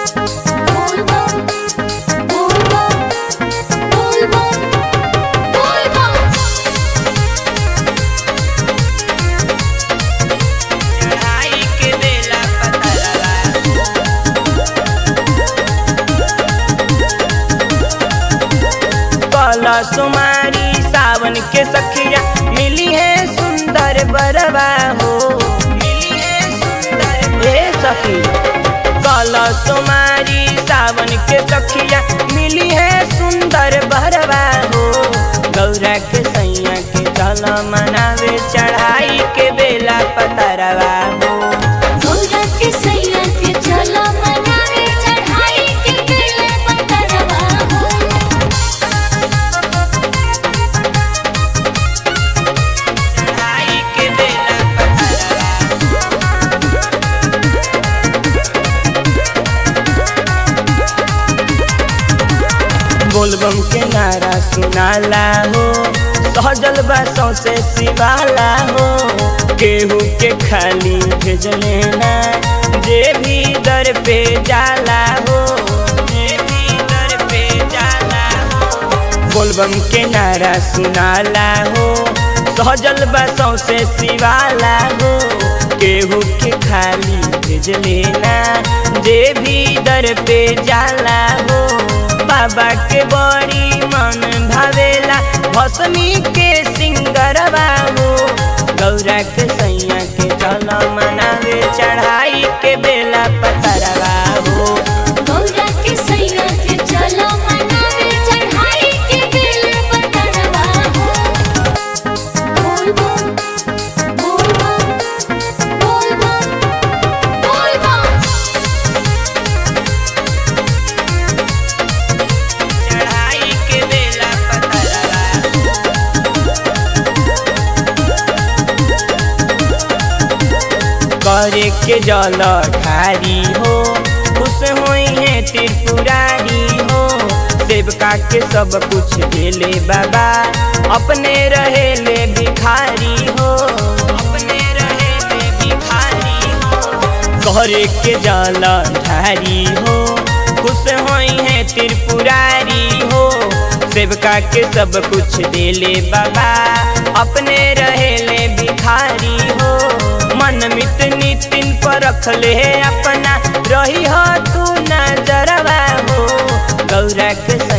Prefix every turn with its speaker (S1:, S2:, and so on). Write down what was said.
S1: Bulbul, bulbul, bulbul, bulbul.
S2: चढ़ाई के बेला पतरवा कला सुमारी सावन के सखिया मिली है सुंदर बरवा हो मिली है सुंदर हे सखी कला सुमारी सावन के सखिया मिली है सुंदर बरवा हो गौरा के सैया के चल मनावे चढ़ाई के बेला पतरवा हो
S1: गौरा के सैया के चलो मनावे चढ़ाई के बेला पतरवा हो
S2: चढ़ाई के बेला पतरवा बोलबम के नारा सुनाला हो सहजल बा सौसे सिवाला हो केहू के खाली भेजले ना जे भी दर पे जाला हो जे भी दर पे जाला हो बोलबम के नारा सुनाला हो सहजल बा सौसे सिवाला हो केहू के खाली भेजले ना जे भी दर पे जाला हो बाबा के बड़ी मन भावेला भसमी के सिंगरवा हो गौरा के सैया के चल मनावे चढ़ाई के बेला पतरवा हो
S1: गौरा के सैया के चलो मनावे चढ़ाई के बेला पतरवा हो bulbul, bulbul, bulbul, bulbul.
S2: चढ़ाई के बेला पतरवा करे के जल ठारी हो खुश होई है त्रिपुरारी हो सेवका के सब कुछ देले बाबा अपने रहेले भिखारी हो अपने रहेले भिखारी हो करे के जल ठारी हो खुश होई है त्रिपुरारी हो सेवका के सब कुछ देले बाबा अपने रहेले भिखारी हो मन मित नितिन पर रखले अपना रही हो तू नजरवा हो गौरा के